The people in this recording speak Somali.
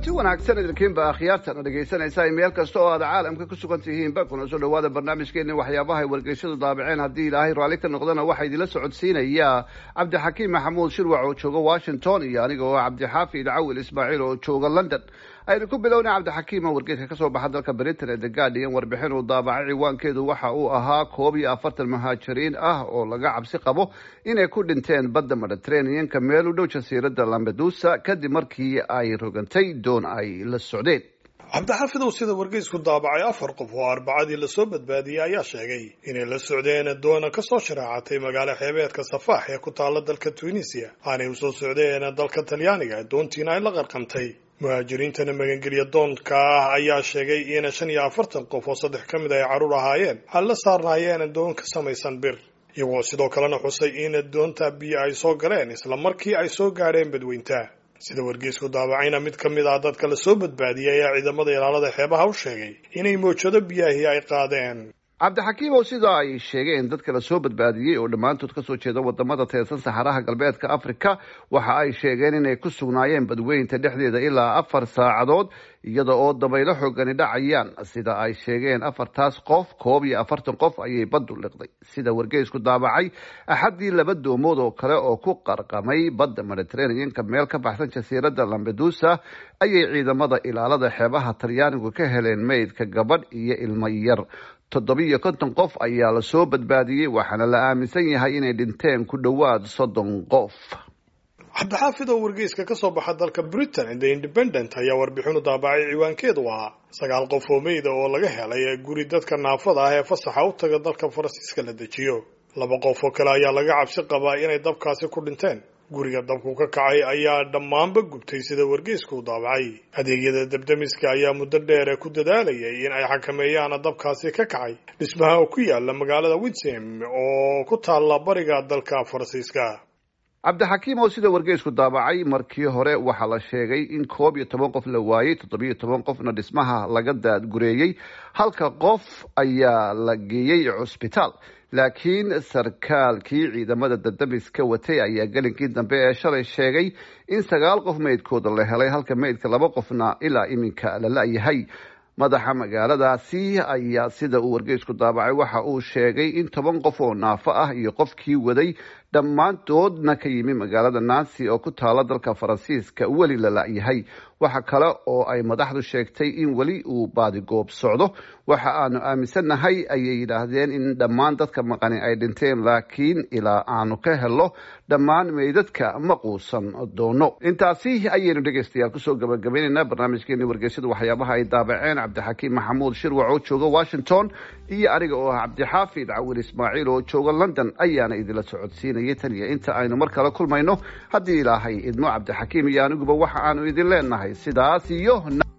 kulanti wanaagsan idinkiinba akhyaartana dhegaysanaysaa meel kasta oo aad caalamka ku sugan tihiinba kuna soo dhawaada barnaamijkeeni waxyaabaha ay wargeyshadu daabaceen haddii ilaahay raalli ka noqdana waxaa idinla socodsiinaya cabdixakiim maxamuud shirwac oo jooga washington iyo aniga oo cabdixaafid cawil ismaaciil oo jooga london aynu ku bilownay cabdixakiim oo wargeeska kasoo baxa dalka britain ee the guardian warbixin uu daabacay ciwaankeedu waxa uu ahaa koob iyo afartan muhaajiriin ah oo laga cabsi qabo inay ku dhinteen badda mediterraneanka meel u dhow jasiirada lambedusa kadib markii ay rogantay doon ay la socdeen cabdixaafidow sida wargeysku daabacay afar qof oo arbacadii lasoo badbaadiyey ayaa sheegay inay la socdeen doona kasoo sharaacatay magaalo xeebeedka safaax ee ku taala dalka tunisiya aanay usoo socdeen dalka talyaaniga doontiina ay la qarqamtay muhaajiriintana magangelya doonka ah ayaa sheegay in shan iyo afartan qof oo saddex ka mid ay carruur ahaayeen ay la saarnaayeen doon ka samaysan bir iyagoo sidoo kalena xusay in doonta biyo ay soo galeen isla markii ay soo gaadheen badweynta sida wargeysku daabacayna mid ka mid ah dadka lasoo badbaadiyay ayaa ciidamada ilaalada xeebaha u sheegay inay mowjado biyahii ay qaadeen cabdixakiim oo sida ay sheegeen dadka lasoo badbaadiyey oo dhammaantood kasoo jeeda wadamada teedsan saxaraha galbeedka africa waxa ay sheegeen inay ku sugnaayeen badweynta dhexdeeda ilaa afar saacadood iyada oo dabaylo xoogani dhacayaan sida ay sheegeen afartaas qof koob iyo afartan qof ayay baddu liqday sida wargeysku daabacay axaddii laba doomood oo kale oo ku qarqamay badda mediterraneanka meel ka baxsan jasiirada lambedusa ayay ciidamada ilaalada xeebaha talyaanigu ka heleen meydka gabadh iyo ilmo yar toddobiyo konton qof ayaa lasoo badbaadiyey waxaana la aaminsan yahay inay dhinteen ku dhowaad soddon qof cabdixaafid oo wargeyska kasoo baxa dalka britain the independent ayaa warbixinu daabacay ciwaankeedu ahaa sagaal qof oo meyda oo laga helay guri dadka naafada ah ee fasaxa u taga dalka faransiiska la dejiyo laba qof oo kale ayaa laga cabsi qabaa inay dabkaasi ku dhinteen guriga dabku ka kacay ayaa dhammaanba gubtay sida wargeysku u daabacay adeegyada dabdamiska ayaa muddo dheer ku dadaalayay in ay xakameeyaan dabkaasi ka kacay dhismaha oo ku yaala magaalada winsem oo ku taalla bariga dalka faransiiska cabdixakiim oo sida wargeysku daabacay markii hore waxaa la sheegay in koob iyo toban qof la waayey toddobiyo toban qofna dhismaha laga daadgureeyey halka qof ayaa la geeyey cusbitaal laakiin sarkaalkii ciidamada dadamiska watay ayaa gelinkii dambe ee shalay sheegay in sagaal qof meydkooda la helay halka meydka laba qofna ilaa iminka la la-yahay madaxa magaaladaasi ayaa sida uu wargeysku daabacay waxa uu sheegay in toban qof oo naafo ah iyo qofkii waday dhammaantoodna ka yimi magaalada nancy oo ku taala dalka faransiiska weli la la-yahay waxa kale oo ay madaxdu sheegtay in weli uu baadigoob socdo waxa aanu aaminsannahay ayay yidhaahdeen in dhammaan dadka maqani ay dhinteen laakiin ilaa aanu ka helo dhammaan meydadka ma quusan doono intaasi ayaynu dhegaystayaal kusoo gabagabaynaynaa barnaamijkeeni wargeysyada waxyaabaha ay daabaceen cabdixakiim maxamuud shirwac oo jooga washington iyo aniga oo ah cabdixaafid cawil ismaaciil oo jooga london ayaana idinla socodsiinayay tan iyo inta aynu mar kale kulmayno haddii ilaahay idmo cabdixakiim iyo aniguba waxa aanu idin leenahay sidaas iyo